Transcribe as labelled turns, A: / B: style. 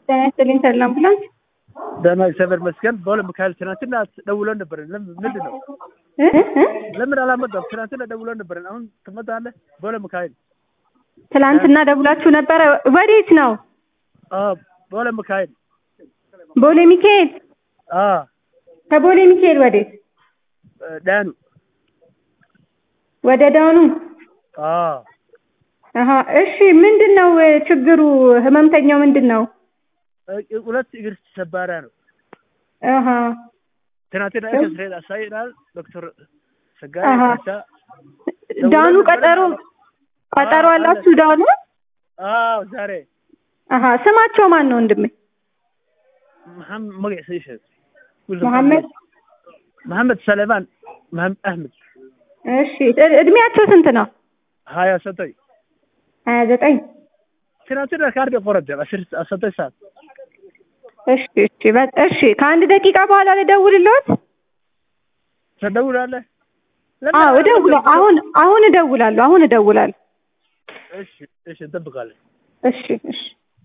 A: ጤና ይስጥልኝ ተድላ አምቡላንስ።
B: ደህና እግዚአብሔር ይመስገን። በሁለት ሚካኤል ትናንትና ደውለን ነበረን። ለምን ምንድን ነው
A: እ እ
B: ለምን አላመጣም? ትናንትና ደውለን ነበረን። አሁን ትመጣለህ? በሁለት ሚካኤል
A: ትላንትና ደውላችሁ ነበረ። ወዴት ነው?
B: አዎ፣ በሁለት ሚካኤል
A: ቦሌ ሚካኤል።
B: አዎ፣
A: ከቦሌ ሚካኤል ወዴት?
B: ዳኑ
A: ወደ ዳኑ።
B: አዎ፣
A: አሀ እሺ። ምንድን ነው ችግሩ? ህመምተኛው ምንድን ነው?
B: ሁለት እግር ሰባራ ነው።
A: አሀ
B: ትናንትና ኤክስሬይ አሳይናል ዶክተር ሰጋይ
A: አሀ።
B: ካሳ
A: ዳኑ ቀጠሮ ቀጠሮ
B: አዎ፣
A: አላችሁ ዳኑ?
B: አዎ፣ ዛሬ
A: አሀ ስማቸው ማን ነው ወንድሜ?
B: መሐመድ መግዕ ሰይሸ
A: መሐመድ
B: መሐመድ ሰለማን መሐመድ አህመድ
A: እሺ። እ- እድሜያቸው ስንት ነው?
B: ሀያ ሰጠኝ
A: ሀያ ዘጠኝ
B: ትናንትና ካርድ ቆረጠ አስር ሰጠኝ ሰዓት
A: እሺ እሺ በ- እሺ ከአንድ ደቂቃ በኋላ ልደውልልዎት?
B: ትደውላለህ? ለምን
A: አዎ እደውላለሁ። አሁን አሁን እደውላለሁ። አሁን እደውላለሁ።
B: እሺ፣ እሺ፣ እንጠብቃለን።
A: እሺ እሺ